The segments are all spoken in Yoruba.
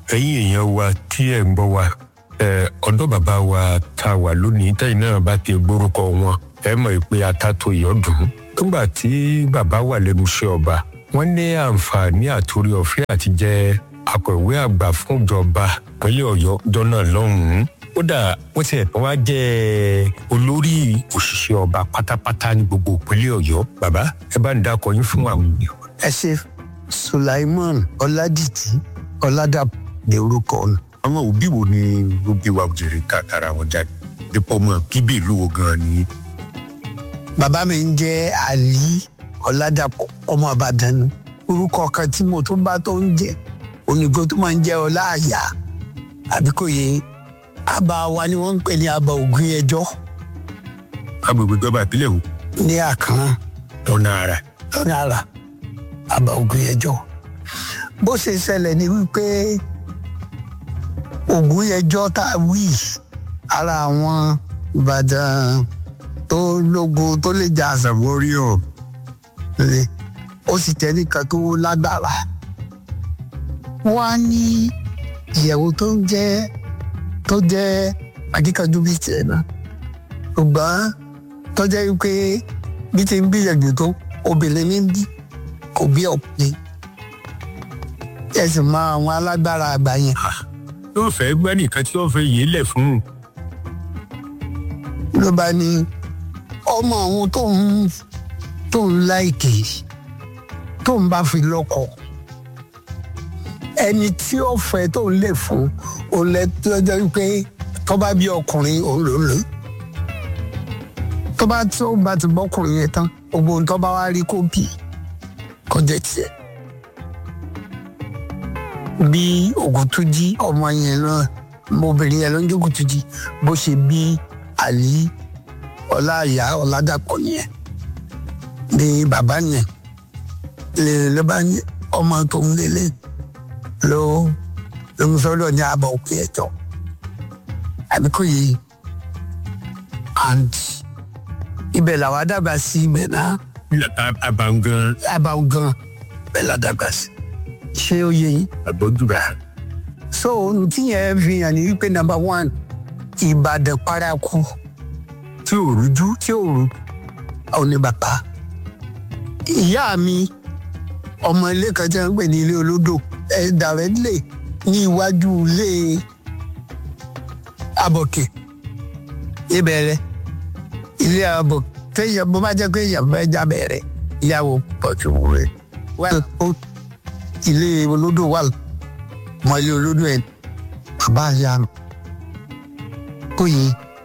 ẹ̀yin èèyàn wa tí ẹ̀ ń gbọ́ wa ẹ̀ ọ̀dọ́ bàbá wa tá a wà lónìí tẹ́yìn náà bá ti gbórúkọ wọn ẹ mọ̀ pé atato ìyọ́dún nígbà tí bàbá wà lẹ́nu iṣẹ́ ọba wọ́n ní àǹfààní àtòrí ọ̀fẹ́ àti jẹ́ akọ̀wé àgbà fún ìjọba ìpínlẹ̀ ọ̀yọ́ jọ́nà lọ́hùn-ún kódà wọ́n ti ẹ̀tàn wá jẹ́ olórí òṣìṣẹ́ ọba pátápátá ní gbogbo ìpínlẹ̀ ọ̀yọ́ bàbá ẹ bá ń dákọ yín fún àwọn ènìyàn. ẹ ṣe sulaiman ọládìtì ọládàpọ̀ ní orúkọ ọ̀nà. àwọn òbí wo ni ló bí wa òjèrè káàkiri wọn jáde dípò mọ bíbí ìlú wo gan ni. bàbá mi ń jẹ́ ali ọládàpọ̀ ọmọ ìbàdàn ni orúkọ kan tí mo tún bá tó ń jẹ́ onígbó tó máa ń jẹ́ ọláàyà àbí kò yé àbá wa ni wọ́n ń pè ní àbá ògùn ẹjọ́ agbègbè ìjọba ìpínlẹ̀ wo ní àkàn lọ́nà ara. lọ́nà àrà àbá ògùn ẹjọ́ bó ṣe ṣẹlẹ̀ ni wípé ògùn ẹjọ́ tá a wí ara àwọn ìbàdàn tó lógun tó lè jà àṣàwórí ọ̀ lè ó sì tẹ́ nìkan tó lágbára wọ́n á ní ìyẹ̀wò tó ń jẹ́ tó jẹ́ akíkanjú bíi tiẹ̀ náà ṣùgbọ́n tó jẹ́ wípé bí ti ń gbìyànjú tó obìnrin ní bí kò bí ọkùnrin ẹ sì mọ àwọn alágbára àgbà yẹn yóò fẹ́ gbẹ́ nìkan tí wọ́n fẹ́ yé lẹ̀ fún un. ló bá ní ọmọ òun tó ń tó ń láìkè tó ń bá fi lọ́kọ ẹni tí ó fẹ́ tó ń lè fún òun lẹ tó jẹ́ wípé tó bá bí ọkùnrin òun ló ń lò tó bá tó bá ti bọ́kùnrin yẹn tán gbogbo ohun tó bá wá rí kó bì kọjá tiẹ̀ bí ògùntúnjí ọmọ yẹn náà obìnrin yẹn ló ń jẹ́ ògùntúnjí bó ṣe bí àlí ọláìyá ọládàpọ̀ yẹn ní bàbá yẹn lè ló bá ní ọmọ tó ń lélẹ̀ ló ló ń sọ́dọ̀ ní àbọ̀ òkú ẹ̀jọ̀ àbí kò yé and ibẹ̀ làwọn dàgbà sí ibẹ̀ náà abangan àbáwò gan bẹ́ẹ̀ la dàgbà sí ṣé ó yé yín àgbọ̀dúrà. so ohun tí yẹn fi hàn ní wípé number one ìbàdàn paraku tí ò rújú tí ò rú ò ní bàbá ìyá mi ọmọ ilé kan tí wọn ń pè ní ilé olódò ẹ dàrẹ́dìlẹ̀ ní iwájú ilé abọ̀kẹ̀ ìbẹ̀rẹ̀ ilé abọ̀ téèyàn bó bá jẹ́ pé èèyàn fẹ́ jábẹ̀ rẹ̀ ìyàwó pọ̀jù rẹ̀ wà ó ilé olódò wà mọ ilé olódò ẹ̀ bàbá àyà mi kò yí.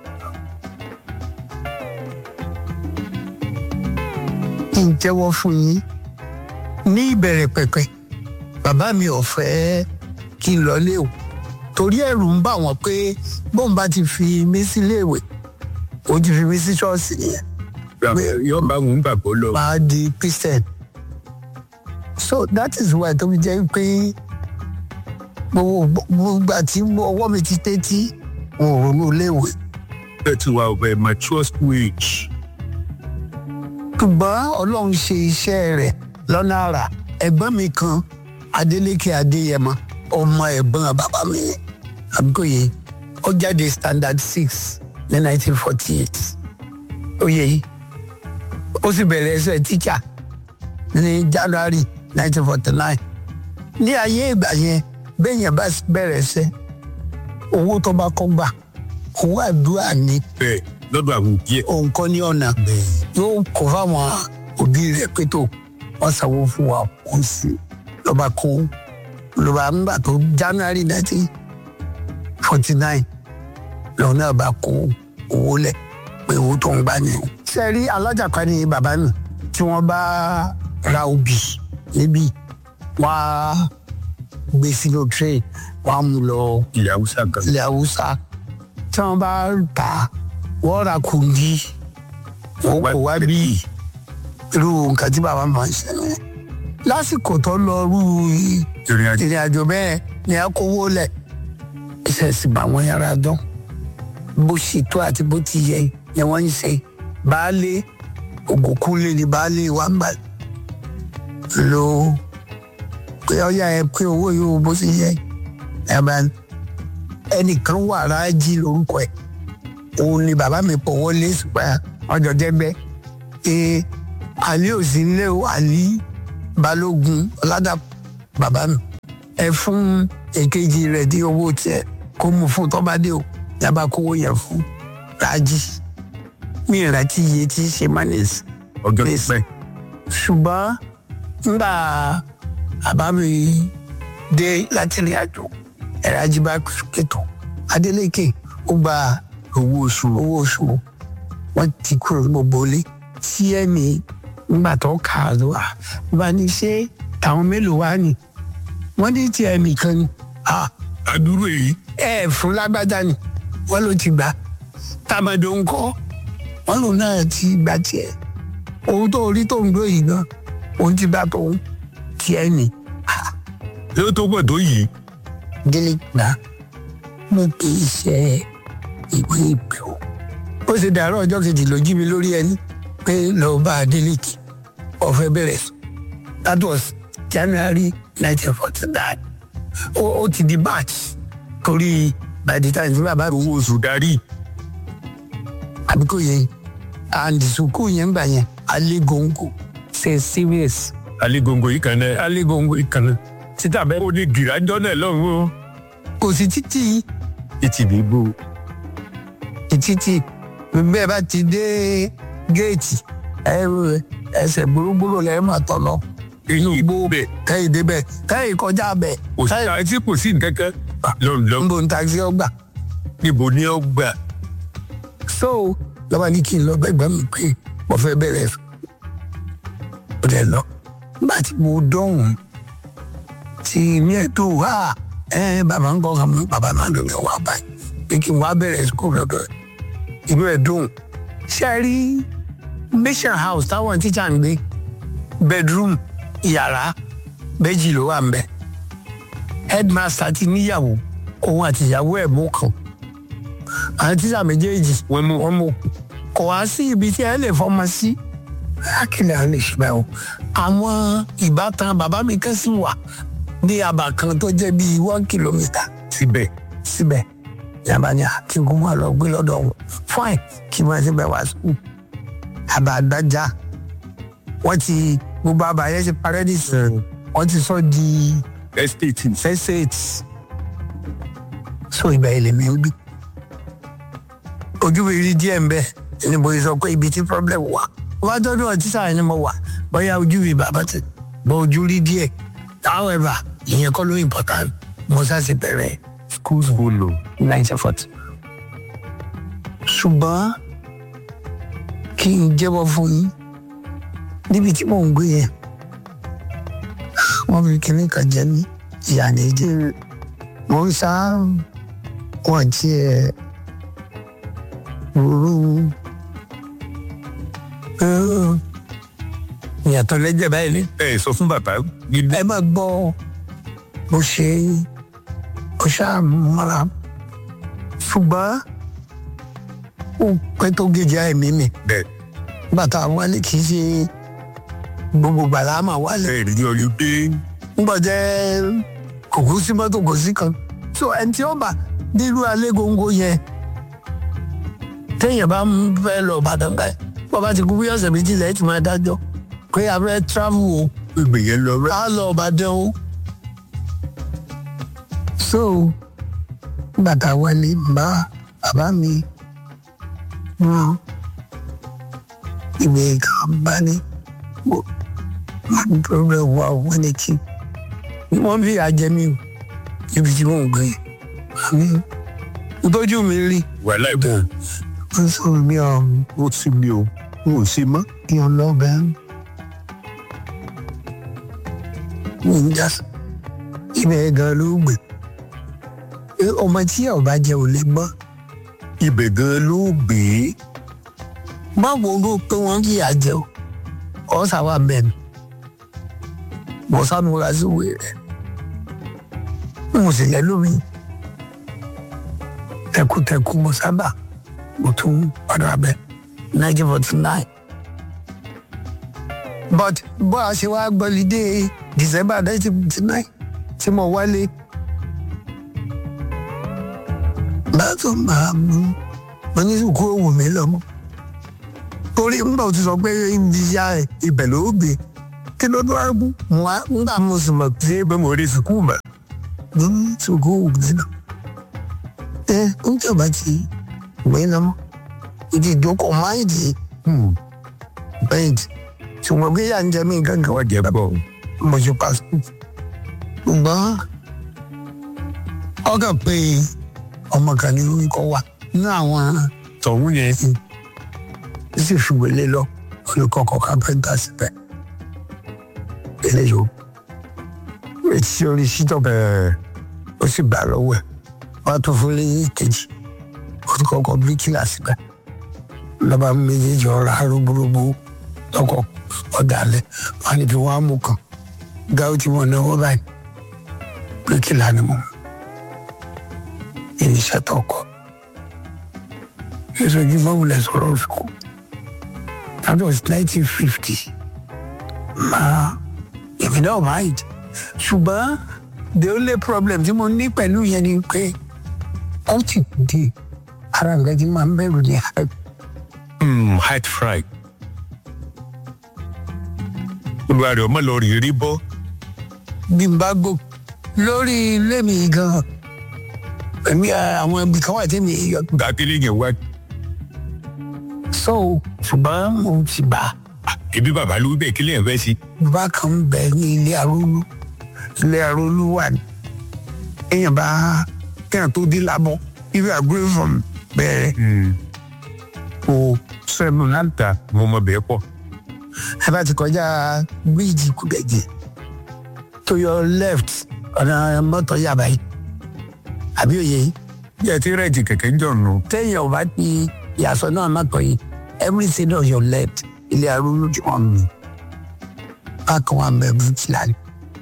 kí n jẹ́wọ́ fún yín ní ìbẹ̀rẹ̀ pẹ̀pẹ̀ bàbá mi ò fẹ́ kí n lọ léwu torí ẹ̀rù ń bà wọ́n pé bóun bá ti fi mí síléèwé ó ti fi mí sí ṣọ́ọ̀ṣì nìyẹn yóò bá wọn gbàgbọ́ lọ. máa di christian so that is why tó fi jẹ́ pé gbogbo gbogbo àti ọwọ́ mi ti tẹ́tí wọn ò ronú léèwé ẹ ti wà ọbẹ̀ mature school age. ṣùgbọ́n ọlọ́run ṣe iṣẹ́ rẹ̀ lọ́nà àrà ẹ̀gbọ́n mi kan Adélékè Adéyẹmọ ọmọ ẹ̀gbọ́n bàbá mi àbíkòye ó jáde standard six ní nineteen forty eight ó yẹ yìí ó sì bẹ̀rẹ̀ ẹsẹ̀ tíṣà ní January nineteen forty nine ní ayé ìgbà yẹn bẹ́ẹ̀yẹn bá bẹ̀rẹ̀ ẹsẹ̀ owó tó bá kọ́ gbà owó àdúrà ní bẹ́ẹ̀ lọ́dọ̀ àwọn òbí ẹ̀. òun kọ́ ní ọ̀nà yóò kó fáwọn òbí rẹ̀ pé tó wọ́n sanwó fún wa kó sí lọ́ba kó lọ́ba ńgbà tó January nineteen forty nine lọ́wọ́ náà bá kó owó lẹ̀ pé owó tó ń gbà ní. sẹ́rí alájàpá ni bàbá mi tí wọ́n bá ra obì níbí wọ́n á gbé sínú train wọ́n á mú lọ ilẹ̀ haúsá kan. ilẹ̀ haúsá tí wọ́n bá tà á wọ́n ra kùndí wọ́n kò wá bí irú nǹkan tí bàbá máa ń ṣe yẹn lásìkò tó lọ rú ìrìn àjò ìrìn àjò bẹ́ẹ̀ ni a kówó lẹ̀ iṣẹ́ sì bá wọn yára dán bó ṣe tó àti bó ti yẹ ni wọ́n ń ṣe baálé ògùnkúnlé ni baálé wa ń bà lò pé ọyá ẹ pé owó yóò bó ṣe yẹ ẹ bá ẹnìkan wà rájí lórúkọ ẹ̀ òun ni bàbá mi pọ̀ wọlé ṣùgbọ́n ọjọ́ jẹ́gbẹ́ ee àlí òsì nílé o àlí balógun ọ̀làdà bàbá mi ẹ fún èkejì rẹ̀ ní owó tiẹ̀ kó mú fún tọ́ba dé o yaba kówó yẹn fún rájí mi ìrántí iye tí í ṣe mánìsì ọjọ́ Please. pípẹ́ ṣùgbọ́n nígbà bàbá mi dé láti ìrìn àjò ẹ̀rọ ajíbá kẹtọ Adeleke ó gba owó oṣù owó oṣù wọn ti kúrò ní gbogbo ilé tí ẹ̀mí nígbà tó kà á lọ wá bá ní ṣe táwọn mélòó wá ní wọ́n ní tí ẹ̀mí kan ní ah, àdúró èyí ẹ fún lágbájá ni wọ́n ló ti gbà tàmàdó ńkọ́ wọ́n lòun náà ti gbà tiẹ̀ ohun tó rí tó ń gbé yìí gan ohun ti bá tóun tiẹ̀ ni yóò tó pọ̀ tó yìí délé gbà mo kì í ṣe ìwé ìpè o ó ṣe dàárọ̀ ọjọ́ kejì ló jí mi lórí ẹni pé lọ́ọ́ bá Adeleke ọ̀fẹ́ bẹ̀rẹ̀ sùn that was January nineteen forty nine ó ti di March torí by the time tí bàbá mi owó oṣù darí àbí kò yẹ and sukuu yẹn gbà yẹn alegongo ṣe serious alégóńgó yìí kan náà alegongo ìkànnì títà bẹ́ẹ̀ ó ní gìràjọ́ náà lọ́hùn ó kò sí títì ètì bíbó títì bẹ́ẹ̀ bá ti dé géètì ẹ- ẹsẹ̀ gbólógbóló lẹ́yìn máa tọ̀ lọ inú igbó bẹ̀ kẹ́yìn débẹ̀ kẹ́yìn kọjá bẹ̀ kò sí àti kò sí nǹkan kan lọ́nlọ́ ń bo ń taxi ọgbà níbo ni ó gbà so lọ́ba ní kí n lọ gbẹ́gbẹ́ mi pé mo fẹ́ bẹ̀rẹ̀ ó dẹ̀ lọ nígbà tí mo dọ̀hún tí mi ẹ̀ tó wá ẹ bàbá ń kọ́ ka mú bàbá náà ló ń wá báyìí pé kí n wá bẹ̀rẹ̀ sukùl lọ́dọ̀ ẹ̀ inú ẹ̀ dùn ṣe é rí mission house táwọn tíjà ń gbé bedroom yàrá méjì ló wà ń bẹ̀ headmaster ti níyàwó òun àti ìyàwó ẹ̀ mú kan àwọn tíṣà méjèèjì wọ́n mú wọ́n mú kò wá sí ibi tí ẹ lè fọmọ sí akílẹ̀ àwọn lè ṣe báyìí o àwọn ìbátan bàbá mi kan sì wà ní abà kan tó jẹ́ bíi one kilometre síbẹ̀ síbẹ̀ yàrá ni kí n kó máa lọ gbé lọ́dọ̀ wọn fine kí n máa ṣe bẹ́ẹ̀ wá sùn àbá àgbájá wọ́n ti gbogbo àbá yẹn ti parẹ́ nísìnyí wọ́n ti sọ di estate estate so ìgbà ilẹ̀ mi ń gbé ojú mi rí díẹ̀ ń bẹ̀ ni mo sọ pé ibi tí problem wà wọ́n tọ́jú ọtí sáà ni mo wà bóyá ojú mi bàbá ti bọ́ ojú rí díẹ̀ however ìyẹn kọ́ ló important mo sáà ti bẹ̀rẹ̀ school school o nineteen forty ṣùgbọ́n kí n jẹ́wọ́ fún yín níbi tí mò ń gbé yẹn wọ́n fi kinní kan jẹ mí ìyá ní jẹ́ mo ń sá wọn tiẹ̀ rúrú ìyàtọ̀ lẹ́jẹ̀ báyìí ni ẹ sọ fún bàbá gidi ẹ máa gbọ́ bó ṣe ó ṣàmúra ṣùgbọ́n ó pẹ́ tó gèjì àìmí mi bẹ́ẹ̀ bàtà wálé kì í ṣe gbogbo gbàlá máa wálé ẹ rí ọyọ pé ńgbọ́ jẹ́ kòkó sí mọ́tò kò sí kan so ẹni tí ó bà nílùú alégóńgó yẹn téèyàn bá ń fẹ́ lọ Ìbàdàn báyìí bọ́ bá ti kú bí ọ̀sẹ̀ méjì lẹ́yìn tí máa dájọ́ pé a fẹ́ travel o ìgbè yẹn lọ rẹ á lọ Ìbàdàn o. so bàtà wálé bá bàbá mi rán ìwé kan bá ní problem wà wọ́n ní kí wọ́n fi àjẹmí o ibi tí wọ́n ń gbé àmì ìtọ́jú mi rí wà láìpẹ́ wọ́n sọ mi ọ̀hún ó sì mi o n ò sí mọ́ kí n lọ bẹ́ẹ̀ mi ń jà ibẹ̀ gan ló gbé Ẹ, ọmọ tí ẹ ò bá jẹ ò lè gbọ́ ibẹ̀ gan ló gbé báwo ló pé wọ́n kì í àjẹ o ọ̀sà wà bẹ́ẹ̀ ni mo sàmúra sí ìwé rẹ̀ mo sì lẹ́nu mi tẹkutẹku mo sábà mo tún padà bẹ nineteen forty nine but bó a ṣe wá gbọ́lidé december nineteen forty nine tí mo wálé bá tó máa mú mo ní kó wù mí lọ́mọ torí nígbà tó sọ pé ibi ya ibẹ̀ ló gbé kí ló dé wá kú mo á nígbà mo sì mọ̀ pé pé mo rí sùkúù mọ̀ mo ní sùkúù mi náà ẹ ń jọba ti gbé lọ́mọ ìdí ìjókòó máìdì bẹ́ẹ̀dì ṣùgbọ́n bí yà ń jẹ mí gángan wọ́n jẹ́ bọ̀ mo ṣe pa sùkúù ṣùgbọ́n ọkàn pé ọmọ kan ní orúkọ wa nínú àwọn tọ̀hún yẹn sì fi wọlé lọ olùkọ́kọ́ kápẹ́ńtà síbẹ̀ eléyìí ó etí orí sítọ̀ bẹ́ẹ̀ ó sì gbà lọ́wọ́ ẹ̀ wọ́n á tó fún lé kejì olùkọ́kọ́ bíríkìlà síbẹ̀ lọ́ba méjèèjì ọ̀rọ̀ arúgbórógbó lọ́kọ̀ ọ̀dàlẹ̀ wọn á níbi wọn á mú kan gáwó tí wọn náwó báyìí bíríkìlà ni mo irinṣẹ́ tó kọ́ ìṣòjì mọ́wulẹ̀ sọ̀rọ̀ òfìkú that was nineteen fifty máa èmi náà mind ṣùgbọ́n the only problem tí mo ní pẹ̀lú yẹn ni pé ó ti di ara nǹkan tí máa ń bẹ̀rù ní hype height fry olùwà rẹ̀ ọmọ lọ rí rí bọ́ bí n bá gò lórí ilé mi gan èmi àwọn ibi kan wà tí mi yọ gàkiri yẹn wá so ṣùgbọ́n mo ti bá ibi bàbá ló bẹ̀ kílẹ̀ fẹ́ sí. bàbá kan ń bẹ ní ilé arólú ilé arólú wà ní èèyàn bá kéèyàn tó dé lábọ́ ibi àgbélé fún mi bẹ́ẹ̀ kò sẹ́nu láti ta mo mọ bẹ́ẹ̀ pọ̀ ẹ bá ti kọjá bíríìjì kúbẹ̀jì to your left ọ̀nà mọ́tò yàbá yìí àbí òye yìí bí ẹ ti rẹ̀jì kẹ̀kẹ́ ń jọ̀nù téèyàn ò bá ti yàsọ náà mọ́tò yìí everything on your left ilé arúgbó tí wọ́n mú bákan wà mẹ́ bíríìjì lálẹ́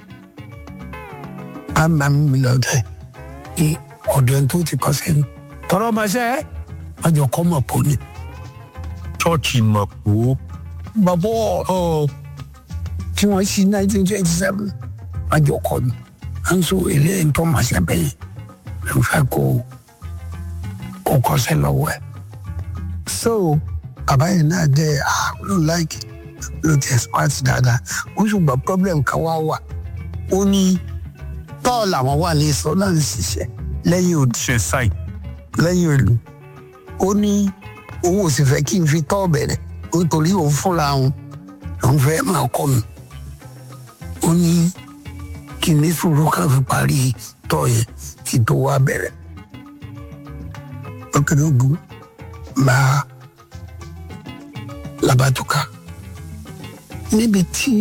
a máa ń mi lọ́dọ̀ ẹ̀ ní ọ̀dọ̀ ẹni tó ti kọ́ sẹ́yìn tọrọ ma ṣe é wọ́n jọ kọ́ mọ̀ pọ̀ ni chọ́ọ̀chì mọ̀ pò bàbá ọ̀ tí wọ́n ṣí nineteen twenty seven wọ́n jọ kọ́ ni à ń sọ eléyìí tó máa ṣe bẹ́yìn ló fẹ́ kó kó kọ́sẹ́ lọ́wọ́ ẹ̀. so bàbá yẹn náà dẹ́ ah ló like ló tẹ̀ smart dáadáa ó ṣùgbọ́n problem kan wá wà ó ní tọ́ọ̀ làwọn wà lè sọ náà ń ṣiṣẹ́ lẹ́yìn òdì ṣe sáì lẹ́yìn òlu ó ní òun ò sì fẹ́ kí n fi tọ́ bẹ̀rẹ̀ nítorí òun fúnra òun òun fẹ́ máa kọ́ mi ó ní kí n ní sùúrù ká fi parí tọ́ yẹn kí tó wá bẹ̀rẹ̀ ọkẹ́dẹ́ ogun máa labatuka níbi tí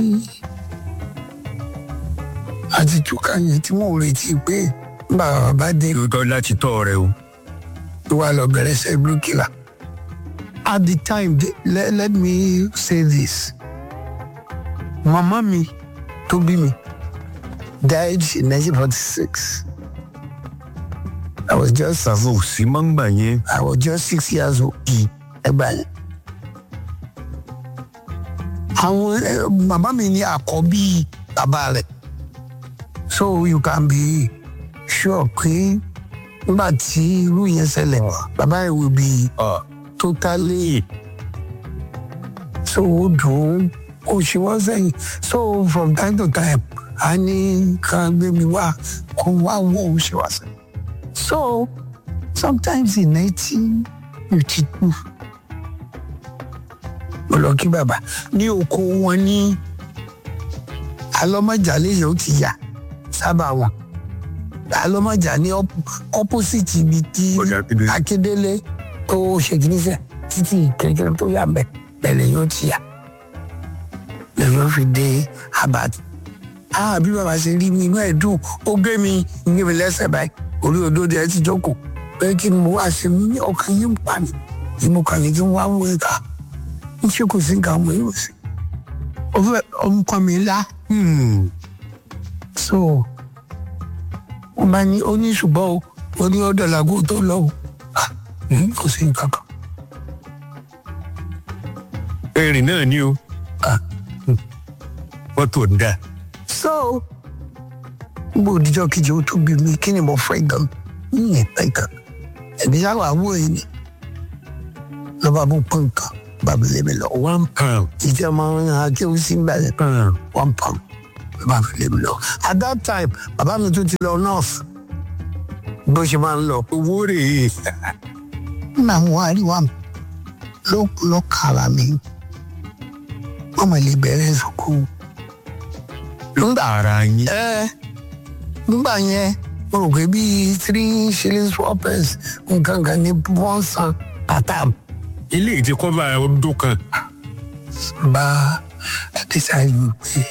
àti túká yẹn tí mo retí pé bàbá bá dé lóòótọ́ láti tọ́ rẹ o tó wà lọ bẹ̀rẹ̀ ṣe bíríkìlà. at the time the- let, let me say this mama mi tó bí mi died in nineteen forty six i was just àwọn òsì máa ń gbà yẹn i was just six years old ẹgbà yẹn. àwọn eh, màmá mi ní àkọ́bí bàbá rẹ̀ so you can be sure pé nígbà tí irú yẹn ṣẹlẹ̀ bàbá yẹn will be totally so dùn ó ṣe wọ́n sẹ́yìn so from time to time a ní kan gbé mi wá kó wá wọ́n ó ṣe wá sẹ́yìn so sometimes in nineteen fifty two mo lọ kí bàbá ní oko wọn ní alọ́mọjà léyìn ó ti yà sábà wọn alọ́mọjà ní op- opposite ibi tí Ọjà Akíndélé. Akíndélé tó ṣe kìíní sẹ títí kékeré tó yà mbẹ bẹ̀lẹ̀ yóò ti yà lẹ́yìn ó fi dé abat ah bí bàbá ṣe rí mi inú ẹ̀ dùn ó gbé mi gbé mi lẹ́sẹ̀ báyìí orí odó ẹ̀ ti jókòó pé kí ni mo wá ṣe mí ní ọkàn yín pa mi ni mo kàn ní kí n wá wọ ẹ̀ka ń ṣe kò sí nǹkan mọ̀ yóò sí. ó fẹ́ ọmọkàn mi ńlá so wọ́n bá ní ó ní ṣùgbọ́n o ó ní ọ̀dọ̀ làgó tó lọ o Ah, hmm, kò sí nǹkan kan. erin náà ni o Ah, mọ́tò ń dà so gbogbo òdìjọ́ kejì ó tún bí mi kí ni mo fẹ́ gan yíyan pẹ́ gan ẹ̀mí sáwà wò yìí ni lọ́ba bó pọ́n nǹkan bàbá lé mi lọ one pound ìjẹ́ ọmọ akéwù sí ń bẹ̀rẹ̀ pound one pound bàbá lé mi lọ at that time bàbá mi tún ti lọ north bó ṣe máa ń lọ owó rèé nna mo wá rí wa ló ló kàrà mi wọ́n mọ̀ lè bẹ̀rẹ̀ sùkúù nígbà ara yín ẹ nígbà yẹn mo rò pé bíi three shillings four pence nǹkan kan ní wọ́n san pàtàm ilé ìtì kọ́ba ọdún kan bá decide pé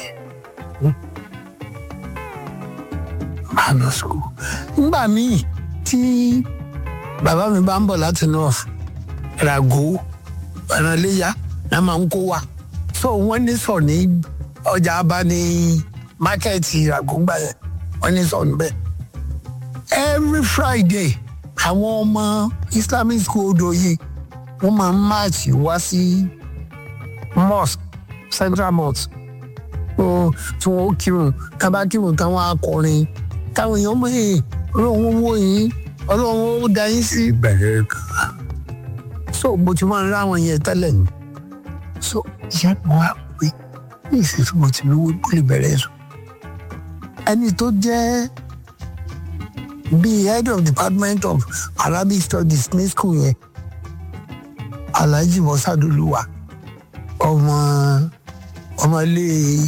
máa lọ sùkúù. nígbà míì tí bàbá mi bá ń bọ̀ láti north rago ìrànléyà náà máa ń kó wa so wọ́n ní sọ ní ọjà abá ní mákẹ́ẹ̀tì rago gbà yẹn wọ́n ní sọ níbẹ̀ every friday àwọn ọmọ islamic school odò yìí wọ́n máa ń máàcì wá sí mosque central mosque ó tí wọn ó kírun tábà kírun táwọn akọrin táwọn èèyàn mọ èè ọlọ́run wó yín ọlọ́run ó da yín sí. ìbẹ̀rẹ̀ so mo ti máa ń ráwọn yẹn tẹ́lẹ̀ ni so ìyá mi wá pé ní ìsinsìnyí mo ti lówó kó lè bẹ̀rẹ̀ sùn. ẹni tó jẹ́ bíi head of department of arabic studies ní school yẹn alhaji mọ́sádùlùwà ọmọ ọmọ ilé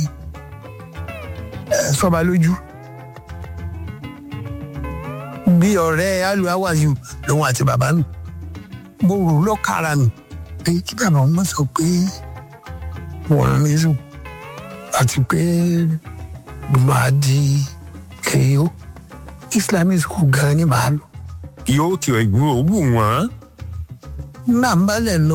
ẹ sọba lójú bí ọ̀rẹ́ aluawayu lòun àti bàbá nù mo rò lọ́kàrà nù pé kí bàbá wọn sọ pé wọ́n rán mi sùn àti pé màá di kèéyó islamic school gan ni màá lọ yóò ti ẹ̀gbọ́n òwú wọn náà ń bálẹ̀ lọ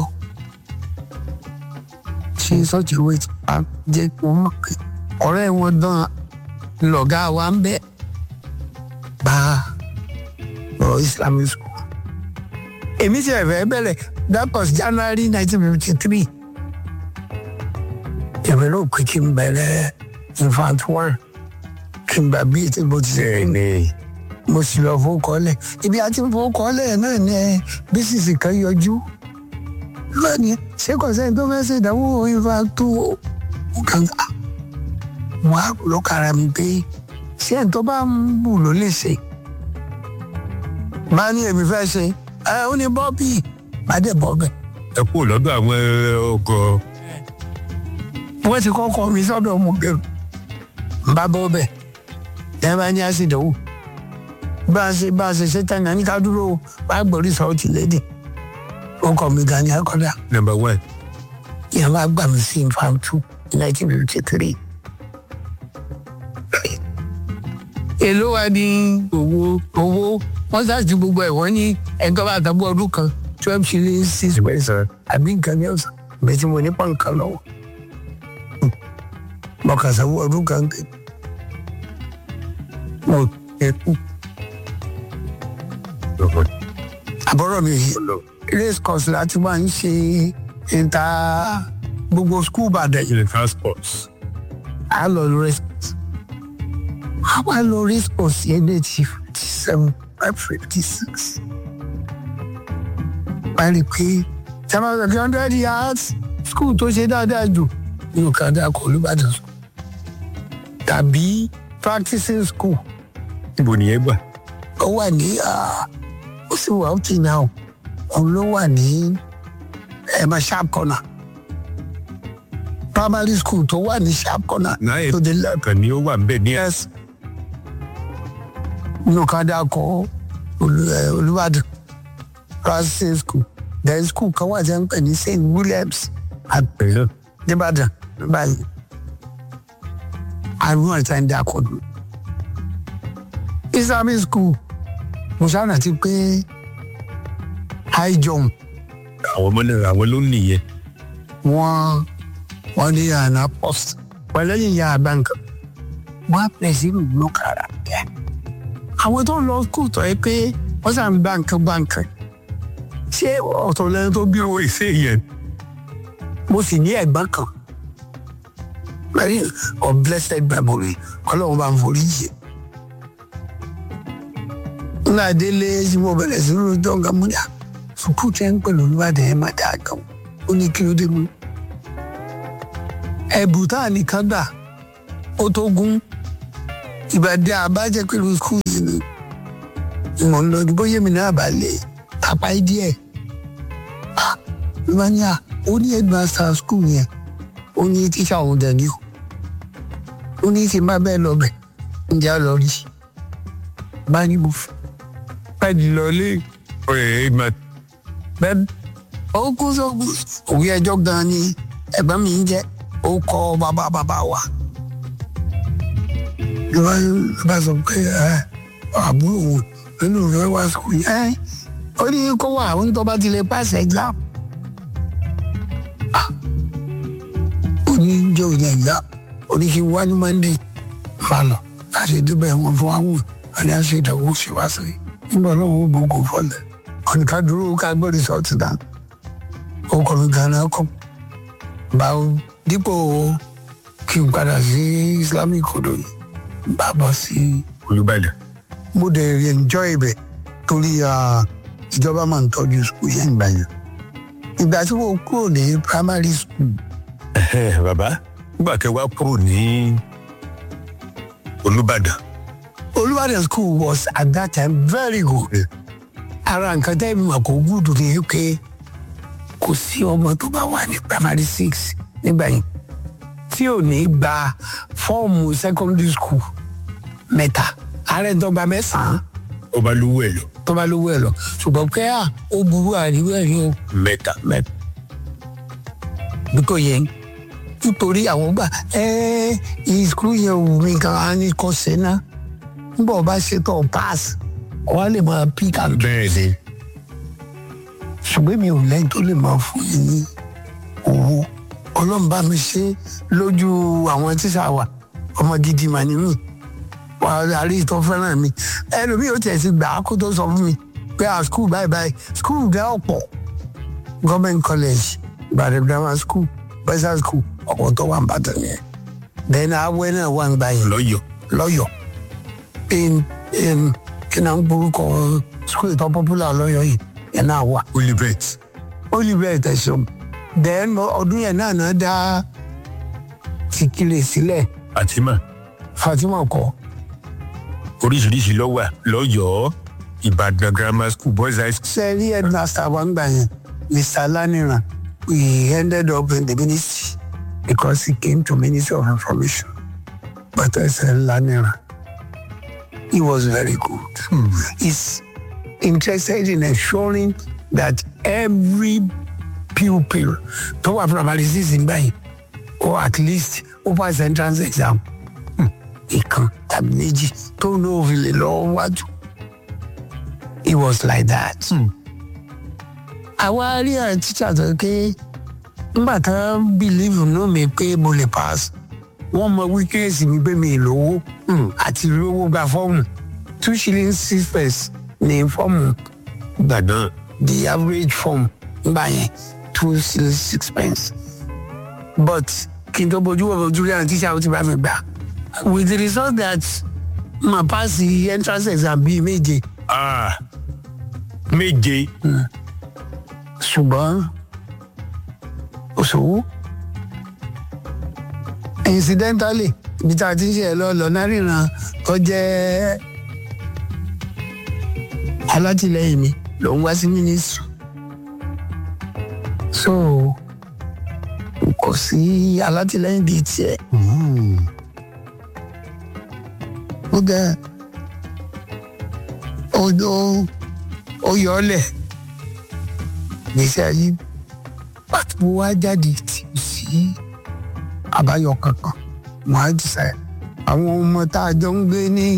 ṣe sọ́ọ̀tì ìwé tí a jẹ́ kí wọ́n mọ̀ pé ọ̀rẹ́ wọn dán lọ̀gá wa ń bẹ́ bá ọ̀rọ̀ islamic school. èmi ti ẹ̀fẹ̀ bẹ̀rẹ̀ that was january nineteen fifty three èmi náà pé kí n bẹ̀rẹ̀ infant one kí n gbà bí ètò ìbò ti ṣe ní mo sì lọ fowókọ́lẹ̀ ibi àti fowókọ́lẹ̀ náà ni bísíìsì kan yọjú lónìí ṣé kò sẹ́ni tó fẹ́ ṣe ìdánwò ifá tó nǹkan ká wọn á lọ kára mi pé ṣé ẹni tó bá ń bù ló lè ṣe máa ní èmi fẹ́ ṣe ẹ ó ní bọ́ọ̀bì máa dẹ̀ bọ́ bẹ́ẹ̀ ẹ kú lọ́dọ̀ àwọn ọkọ̀ wọ́n ti kọ́kọ́ mi sọ́dọ̀ ọmọ gẹ̀rù ń bá bọ́ bẹ́ẹ̀ ẹ bá ní àṣìdánwò bá a ṣe bá a ṣe ṣe tán ní ká dúró wá gbòrí sọ́ọ̀tì lédè ó kọ́ mi gan ni akọ́dà number one ìyẹn bá gbà mí sí infam two nineteen fifty three. èló wa ní owó owó wọ́n ṣáàtì gbogbo ẹ̀ wọ́n ní ẹ̀ńtọ́ bá tàbí ọdún kan twelve shillings six pence àbí nǹkan ní ọ̀sán bẹ́ẹ̀ tí mo ní pọ̀nkan lọ́wọ́ mo kà sanwó ọdún kan ké mo ẹkú àbọ̀rọ̀ mi yìí race course láti máa ń ṣe ìta gbogbo school bàdẹ̀ ilẹ̀ transport a lọ lọ race course a wá lọ race course yẹn ní ti fifty seven five fifty six báyìí pé seven hundred hundred yards school tó ṣe dáadáa jù nínú kan dáa kọ olùbàdàn school tàbí practicing school níbo nìyẹn gbà ó wà ní ah, ó sì wà ó ti náà òun ló wà ní ẹ̀mọ sharp corner primary school tó wà ní sharp corner náà to the left kan ni ó wà nbẹ ní yes nínú kan dáa kọ Olú- eh, olùbàdàn practicing school then school kan wà jẹ́ ń pè ní st williams àpẹẹrẹ nìbàdàn báyìí àrùn ẹ̀ta ń dá kọ́dù. islamic school mo sáà ti pé high jump àwọn ọmọ náà àwọn ló nìyẹn wọ́n wọ́n ní àná post pẹ̀lẹ́yìn ya àbáǹkà wọ́n á pè sí ìlú kára kẹ́. àwọn tó ń lọ school tọ́ ẹ pé wọ́n sàn báǹkì báǹkì ṣé ọ̀tọ̀ lẹ́nu tó bí owó ìṣe yẹn mo sì ní ẹ̀gbọ́n kan very of blessed memory ọlọ́run bá ń forí yìí nígbà délé tí mo bẹ̀rẹ̀ sí rojọ́ nǹkan mú dà sùkúù tẹ́ ń pẹ̀lú olúbàdàn ẹ̀ má dáa gan ó ní kí ló dé mú. ẹ̀bùn tá a nìkan gbà ó tó gún ìbàdí àbájẹ́ pẹ̀lú sùkúù yìí ni ìmọ̀ ń lọ bóyá mi náà bá lè tàpá díẹ̀ ló bá ní à ó ní headmaster school yẹn ó ní tíṣà òun dẹ̀ ní o ó ní tí n bá bẹ́ẹ̀ lọ bẹ̀ ǹjẹ́ á lọ rí bá ní mo fẹ́ pẹ́ẹ́dì lọlé ọ̀rẹ́ máa bẹ́ẹ̀ ó kú sóògùn òwe ẹjọ́ gan ni ẹ̀gbọ́n mi ń jẹ́ ó kọ́ bàbá bàbá wa ló bá ló bá sọ pé ẹ àbúrò òun nínú ìfẹ́ wá sùkúù yẹn ó ní kó wà ó ní tó bá ti lè pàṣẹ exam ó ní jẹ́ òun exam ó ní kí n wá ní monday máa lọ láti dúpẹ́ wọn fún àwọn àní àṣẹ ìdánwò ṣe wá sí nígbà náà ó bò kó fọlẹ̀ ọ̀nì ká dúró ká gbọ́ rìsọ́ọ̀tì dá ó kọ́ mi gan-an kọ́ báwo dípò kí n padà sí islamic kodo yìí bá bọ̀ sí olùbàdàn mo dẹ̀ enjoy ibẹ̀ torí ah, ìjọba máa ń tọ́jú school yẹn ìgbà yẹn ìgbà tí mo kúrò ní primary school Ẹhẹ́, bàbá nígbà tẹ wá kúrò ní olùbàdàn Olúbàdàn school was at that time very good. Ara nǹkan tẹ́ mi mọ̀ kó gúdù ní pé kò sí ọmọ tó bá wà ní primary six nígbà yẹn tí ò ní gba fọ́ọ̀mù secondary school mẹ́ta. Ààrẹ tó gba mẹ́sàn-án ọba lówó ẹ lọ tó bá lówó ẹ̀ lọ. Ṣùgbọ́n pé à ó burú àríwá ẹ̀ yóò mẹ́ta mẹ́ta. Bí kò yẹn nítorí àwọn gbà ẹ́ ìskúrú yẹn wù mí kan á ní kọ́ sẹ́nà nígbà wọ́n bá ṣètò pass wọ́n á lè máa pick and bẹ́ẹ̀ ni ṣùgbọ́n mi ò lẹ́yìn tó lè máa fún yín ní owó ọlọ́run bá mi ṣe lójú àwọn tíṣà wa ọmọ gidi mà ní mí wà á rí ìtọ́ fẹ́ràn mi ẹlòmíì ó tiẹ̀ ti gbà á kó tó sọ fún mi pé à skul báyìí báyìí skul gẹ́ ọ̀pọ̀ government college Ìbàdàn grammar school bẹ́sà school ọ̀pọ̀ tó wà ń bàtàn yẹn then awẹ́ náà wà ń gbà yẹn lọ́yọ̀ lọ́yọ̀ in in kí náà ń gbórúkọ school tó popular lọ́yọ̀ yìí yẹn náà wà olùbẹ̀t oliver tẹsán then ọdún yẹn náà náà dá tìkìlẹ̀ sílẹ̀ àtìmọ̀ fatima kọ oríṣiríṣi lọ́wà lọ́yọ̀ọ́ ìbàdàn grammar school boys high school sẹ́ẹ̀rí headmaster wa ń gbà yẹn mr laniran we ended up in the ministry because he came to ministry of information but I said laniran he was very good he's interested in ensuring that every pupil tó wà primary six ń gbà yẹn or at least ó pass entrance exam ìkan tàbí méjì tó ní òfin lè lọ wájú it was like that. àwa rí àwọn tíṣà tó ké nígbà tí wọ́n believe nínú mi pé mo lè pass wọ́n mọ weakness mi pé mi lówó àti lówó gba fọ́ọ̀mù two shillings six pence ní fọ́ọ̀mù ìgbà náà the average form nígbà yẹn two shillings six pence but kí n tó bójú wọ̀ bójú rí àwọn tíṣà ó ti bá mi gbà with the result that ma pass the entrance exam bíi méje ah méje ṣùgbọ́n òṣòwò incidentally ibi tá a ti ń ṣe ẹ lọ lọ́nà ríran tó jẹ́ alátìlẹyìn mi ló ń wá sí ministry so kò sí alátìlẹyìn bíi tiẹ̀ ó gẹ ó ó ó yọ ọ lẹ̀ gbèsè ayé pàtó mo wá jáde tí o sí àbáyọ kankan mo á jìṣà ẹ àwọn ọmọ tá a jọ ń gbé ní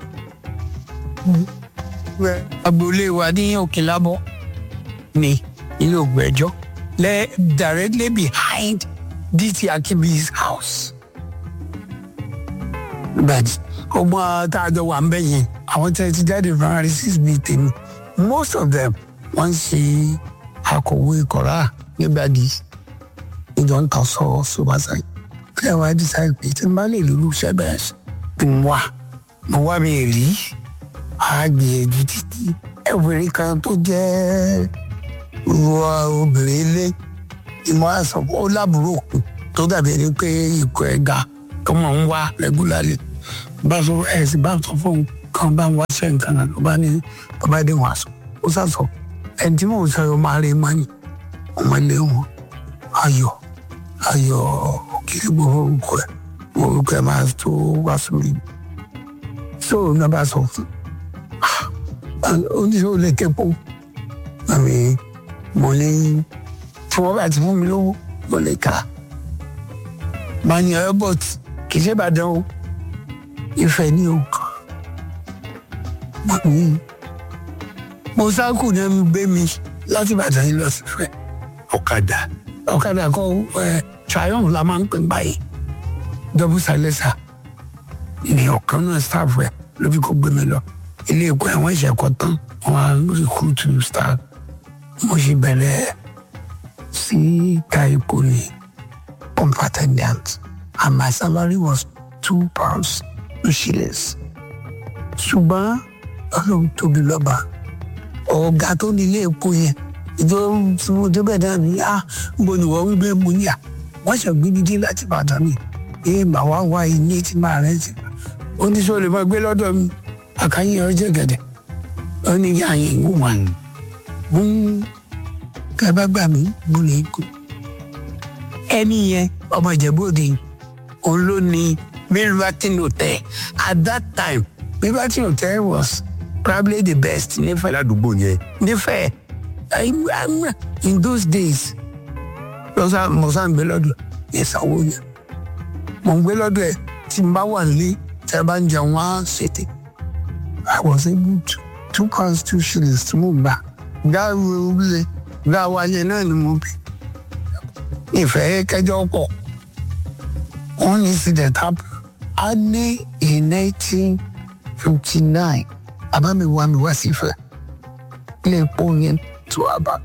agboolé wa ní òkèlábọ ní ilé ògbẹ́jọ́ lẹ directly behind dt akibi's house but ọmọ tá a jọ wà ń bẹ yẹn àwọn tẹ ti jáde primary six bíi tèmi most of them wọ́n ń ṣe akọ̀wé kọ̀rá nígbàdí ìjọ ń tàn sọ ṣùgbọ́nsá kí ẹ wá decide pé tí n bá lè lulú iṣẹ́ bẹ́ẹ̀ kí n wà mo wá mi rí àgbìyànjú títí ẹ̀wẹ̀rẹ̀ kan tó jẹ́ wọ obìnrin ilé ìmọ̀ àṣọ ó lábúrò tó dàbí ẹni pé ikọ̀ ẹ̀ ga tó mọ̀ ń wá rẹ́gúlárì bá sọ ẹ̀ sì bá sọ fún un kan bá ń wá ṣe nǹkan náà ló bá ní bàbá dé wọn àṣọ ó sàṣọ ẹni tí mò ń sọ yóò máa rí mọ́ni ọmọ ilé wọn ayọ̀ ayọ̀ kiri gbogbo orúkọ ẹ̀ orúkọ ẹ̀ máa tó wá sórí so ní bá sọ fún oníṣòwò lè kẹ́pọ̀ àmì mo ní tí wọ́n bá ti fún mi lówó mo lè kà á máa ní airport kì í ṣe Ìbàdàn o Ifẹ̀ ní o mo ní mo sáàkù ní ẹnu gbé mi láti Ìbàdàn yìí lọ sí Ifẹ̀ ọ̀kadà ọ̀kadà kọ ẹ triumph la máa ń pè báyìí double silencer ní ọ̀kan náà staff rẹ̀ ló fi kó gbé mi lọ ilé ẹ̀kọ́ ẹ̀wọ̀n ìṣẹ̀kọ́ tán wọ́n á recruit staff mo ṣe bẹ̀rẹ̀ sí ka epo ní pump attendant and my salary was two pounds two shillings ṣùgbọ́n ọlọ́run tóbi lọ́ba ọ̀gá tó ní ilé epo yẹn ìjọ tí mo débẹ̀ náà ní à ń bo nìwọ̀ wípé mo ní à wọ́n ṣe gbé mi dé láti Ìbàdàn mi èyí mà wá wá ilé tí màá rẹ̀ ti ó ní sọ lè máa gbé lọ́dọ̀ mi àkàyè ọjọ́ gẹ̀dẹ̀ ó ní kí àyè ń wà ní mo ń kẹ́ bá gbà mí mo lè kú ẹni yẹn ọmọ Ìjẹ̀bú Òde òun ló ní Milverton Hotel at that time Milverton Hotel was probably the best nífẹ̀ẹ́ ládùúgbò yẹn nífẹ̀ẹ́ in those days lọ́sà mọ̀sá ń gbé lọ́dọ̀ ẹ̀ sanwó yẹn mọ̀ ń gbé lọ́dọ̀ ẹ̀ tí n bá wà nílé tí a bá ń jẹun wá ṣètè I was able to two pounds two shillings tí mo gbà gá wọlé gá wáyé náà ni mo bí ìfẹ́ kẹjọ pọ̀ one incident happen a ní in nineteen fifty nine àbámi wá mi wá sí Ifẹ̀ ilé epo yẹn tó a bá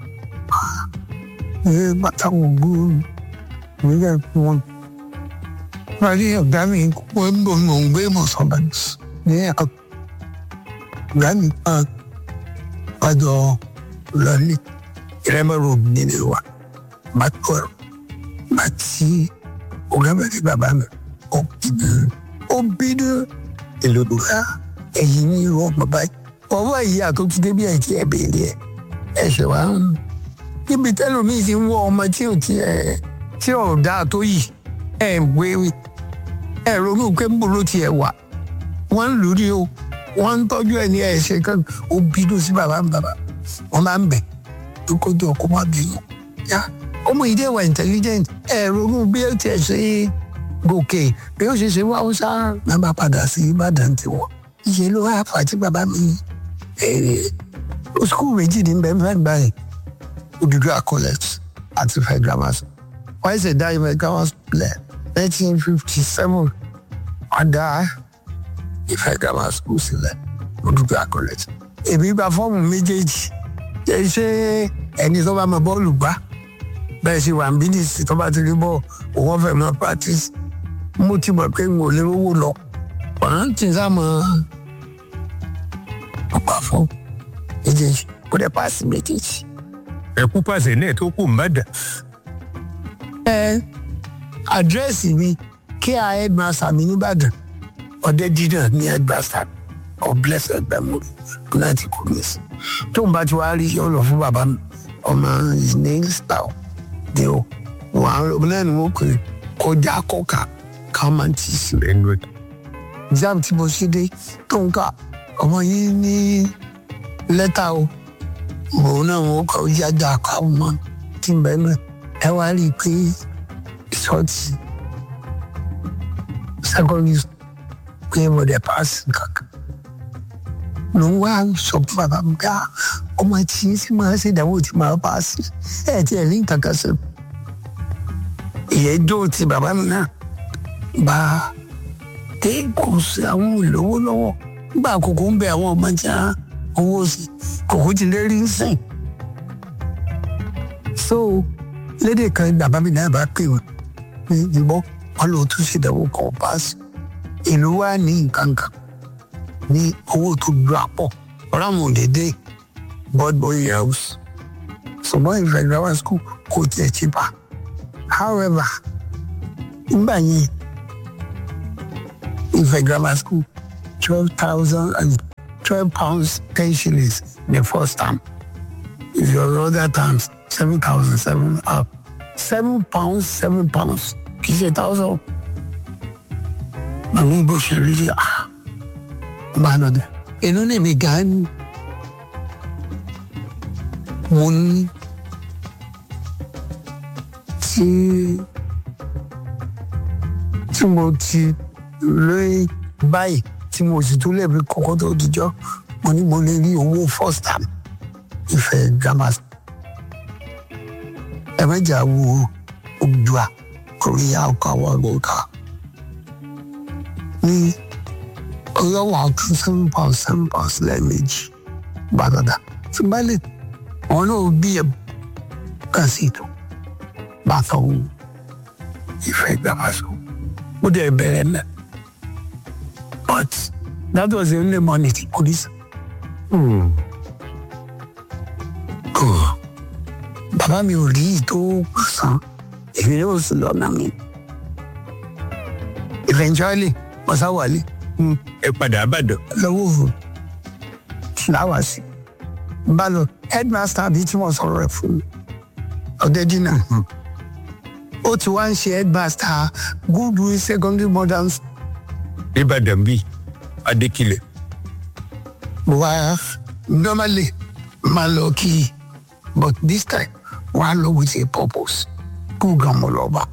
ẹ bàtà wọn gbóòrò nígbà tí wọn parí ọ̀gá mi wọ́n ń bọ̀ mọ̀ ń gbé mọ̀sánbà ní ọ̀gá mi kan padà lọ́lé ìrẹ́mọ̀rọ̀ nínú wa bàtà ọ̀rọ̀ bàtí ọ̀gá mi ti bàbá mi ó bínú ó bínú èlò tó ká ẹ̀yìn ní irú ọmọ báyìí ọwọ́ ìyá tó ti débi ẹ̀ tí ẹ béèrè ẹ̀ ẹ̀ṣẹ̀ wa ń níbi tẹ́lómìn ti ń wọ ọmọ tí ò ti ẹ̀ tí ò dáa tó yìí ẹ̀ ń wéwì ẹ̀ ronú pé ń bolo tiẹ̀ wà wọ́n ń lù ú ní o wọ́n ń tọ́jú ẹ̀ ní ẹ̀ṣẹ̀ kan ó bínú sí bàbá mi bàbá wọ́n máa ń bẹ̀ tó kójú ọkọ má bínú yá ọmọ ìdí ẹ̀wà intelligent ẹ̀ ronú bí ó tiẹ̀ ṣe gòkè bí ó ṣe ṣe wá ó sá máa bá padà sí Ìbàdàn tiwọn ìṣe ló wá fà tí bàbá mi skul méjì ní bẹ́ẹ̀ fẹ́ gbà yẹn Odùduwà college àti Ifẹ̀ grammar school wọ́n ṣe dá Ifẹ̀ grammar school lẹ̀ nineteen fifty seven wọ́n dá Ifẹ̀ grammar school sílẹ̀ Odùduwà college èmi gba fọ́ọ̀mù méjèèjì ṣe ṣe ẹni tó bá mọ bọ́ọ̀lù gbá bẹ́ẹ̀ ṣe wà ń bí nìsí tó bá ti rí bọ́ọ̀ òun fẹ́ mọ practice mo ti mọ̀ pé n ò lè rówó lọ wọ́n ti sá mọ́ ọ̀pá fún méjèèjì kó dẹ̀ paasi méjèèjì. ẹkú pàṣẹ náà tó kù mbàdà. ẹ àdírẹ́sì mi kí a headmaster mi nìbàdàn ọdẹ dídàn ní headmaster of blessed memory láti kú mi sí. tó ń bá ti wá rí yọ lọ fún bàbá mi ọmọ ní style ni o wọn àwọn ọmọ náà ni wọn kò kọjá kọkà ká máa ti sí. exam tí mo ṣe dé tó ń kà ọmọ yìí ní lẹ́tà o òun náà wọ́n kọ́ yájà káwọn mọ́ tí ń bẹ́ẹ̀ náà ẹ wá rí i pé ìsọtì secondary pé mo dẹ̀ paasi kankan ló ń wá sọ fún bàbá mi ká ọmọ tí tí máa ṣe ìdánwò tí máa paasi ẹ ti ẹ̀ ní kankan sí ìyẹn jó ti bàbá mi náà bá dé kò sí àwọn olówó lọ́wọ́ nígbà àkókò ń bẹ àwọn ọmọ tí wọn owó sí kòkó ti lé rí sìn. so lédè kan bàbá mi náà bá pè wọn ní ìbọn wọn lò tún ṣèdánwò kan paasi ìlú wa ní nǹkan kan ní owó tó dúró pọ̀ ọ̀rọ̀ àwọn òdèdè board boy house ṣùgbọ́n ìfẹ́ grammar school kò tiẹ̀ cheaper however nígbà yẹn ìfẹ́ grammar school twelve thousand and twelve pounds ten shillings the first term if your other terms seven thousand seven up seven pounds seven pounds kì í ṣe thousand àwọn bó ṣe rí rí ah bá a lọ́dẹ inú ní mi gan ni mo ní tí tí mo ti lé báyìí tí mo sì tún lè fi kọ́kọ́ tó dijọ́ mo ní mo lè rí owó first time ìfẹ́ grammar ẹ mẹ́jà wo Oòduà Korea ọkọ̀ àwọn ọgbọ̀ǹkà ní ọlọ́wọ́ àtún seven pounds seven pounds lẹ́ẹ̀mejì gbàdàdà tí bá lè wọn náà bí ẹ kàn sí ètò bá sọ ohun ìfẹ́ grammar school ó dẹ̀ bẹ̀rẹ̀ náà but that was the only money tí police Hmm. kò bàbá mi ò rí ìtò san èmi yóò sì lọ́nà mi eventually mo sá wálé ẹ padà àbàdàn. lọ́wọ́ òru láwàsí bá lọ headmaster àbí tí wọ́n sọ̀rọ̀ rẹ̀ fún mi ọ̀dẹ́dínà ó ti wá ń ṣe headmaster goodwill secondary modern ìbàdàn bíi adékìlẹ̀. wá normally máa lọ kí i but this time wọ́n á lọ with a purpose kú gan mo lọ bá.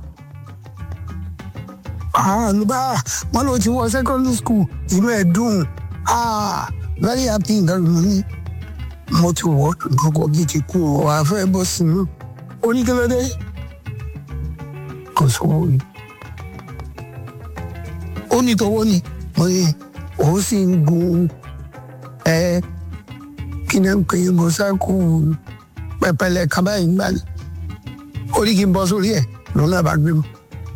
Ah, ló bá wọn lọ ti wọ secondary school inú ẹ̀ dùn ah very happy nǹkan ló ní mo ti wọ gbogbo bíi ti kú ọ àfẹ bọ sínú oníkẹlẹdẹ kò sówó yìí ó ní tọwọ́ ni mo ní òun sì ń gun ẹ kí ni ń pè é mọ́sáàkù pẹpẹlẹ kaba yìí gbà ní orí kí n bọ́ sórí ẹ̀ lòun náà bá gbé mi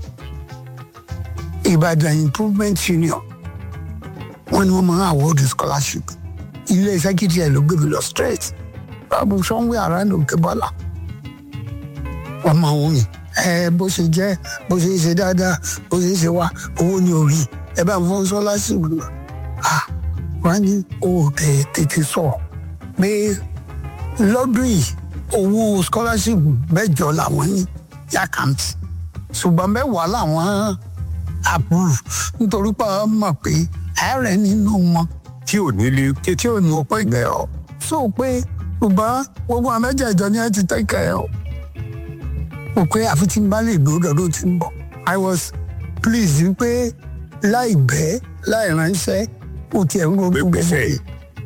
Ìbàdàn improvement union wọ́n ní wọ́n máa ń award scholarship ilé iṣẹ́ kìtì ẹ̀ ló gbé mi lọ straight báwo somewhere around òkè bọ́lá wọ́n máa ń wọ̀nyí ẹ bó ṣe jẹ́ bó ṣe ṣe dáadáa bó ṣe ṣe wá owó ní orí ẹ bá ń fọ́n scholarship lọ ah wọ́n á ní o tẹ̀ tètè sọ pé lọ́dún yìí owó scholarship mẹ́jọ làwọn ní yàkàntì ṣùgbọ́n mẹ́wàá làwọn approve nítorí pé wọ́n mọ̀ pé ààrẹ nínú wọn tí ò nílé tí ò ní ọ̀pọ̀ ìgbẹ́ ọ. sọ pé ṣùgbọ́n gbogbo àwọn mẹ́jẹ̀ẹ̀jọ ni ẹ ti tẹ́kẹ̀ ẹ o. mo pé àfi tí n bá lè gbé lọ́dún tí ń bọ̀. I was pleased pé láì bẹ́ẹ̀ láì ránṣẹ́ ó tiẹ̀ ń gbogbo Gbégbèsè. gbèsè.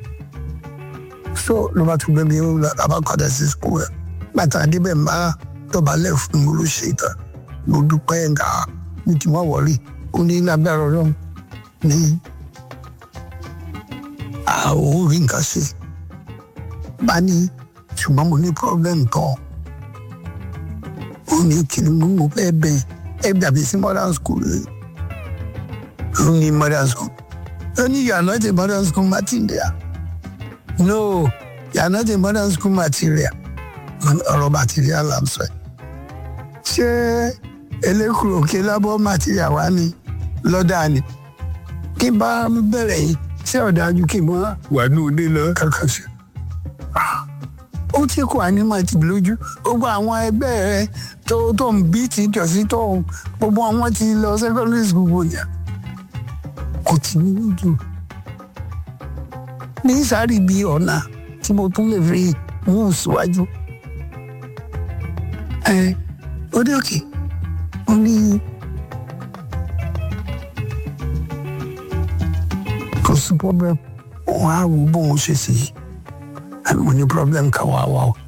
so ló bá tún gbé mi ó lọ bá padà sí school ẹ̀. bàtà débẹ̀ ń bá dọ̀bálẹ̀ fún mi ló ṣe ìtàn mo dúpẹ́ nga ní tí wọ́n wọlé ó ní lábẹ́rẹ́ ọlọ́run ní àwọn orí nǹkan ṣe bá ní ṣùgbọ́n mo ní problem kan ó ní kí ni mo mú fẹ́ bẹ̀ ẹ dàbí sí modern school rẹ̀ ó ní modern school ó ní you are not a modern school material no you are not a modern school material ọ̀rọ̀ material là ń sọ ẹ̀ ṣé elékùrò òkè lábọ́ material wa ni lọ́dà ni kí n bá bẹ̀rẹ̀ yìí ṣé ọ̀dájú kí n mọ́ wà ní òde lọ. kankan ṣe. ó tí kò ànímọ̀ ti lójú gbogbo àwọn ẹgbẹ́ rẹ tó tó ń bí ti jọ̀sí tó ń gbogbo àwọn ti lọ secondary school wò yẹn kò tí ní lójú. ní sáré bí ọ̀nà tí mo tún lè fi mú síwájú. ẹ ó dé òkè ó ní kò sí problem òun á wo bóun ṣe sí i àmì mo ní problem kan wá wá o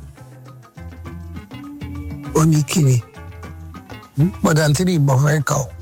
ó ní kíni gbọ́dọ̀ tí ní ìbọn fẹ́ kà ó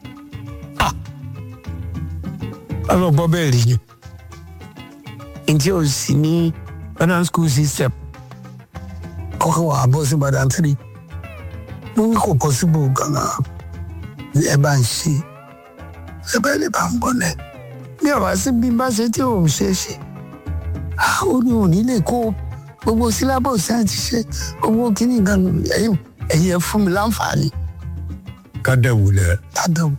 ọlọ́bọ bẹ́ẹ̀ rí yẹn ǹjẹ́ o sì ní modern school system kọ́kọ́ wà á bọ́ sí gbọ́dọ̀ tí ní mo ní kò possible gan-an ẹ bá ń ṣe ẹ bá lè bá ń bọ̀ lẹ́ẹ̀ bí ọ̀wá sí bí bá ṣe tí òun ṣe ṣe ó ní òní lè kó gbogbo syllabus ẹ̀ ti ṣe owó kíní gan ẹ̀yìn ẹ̀yìn ẹ̀ fún mi láǹfààní kádẹ́wò lẹ̀. tádàn.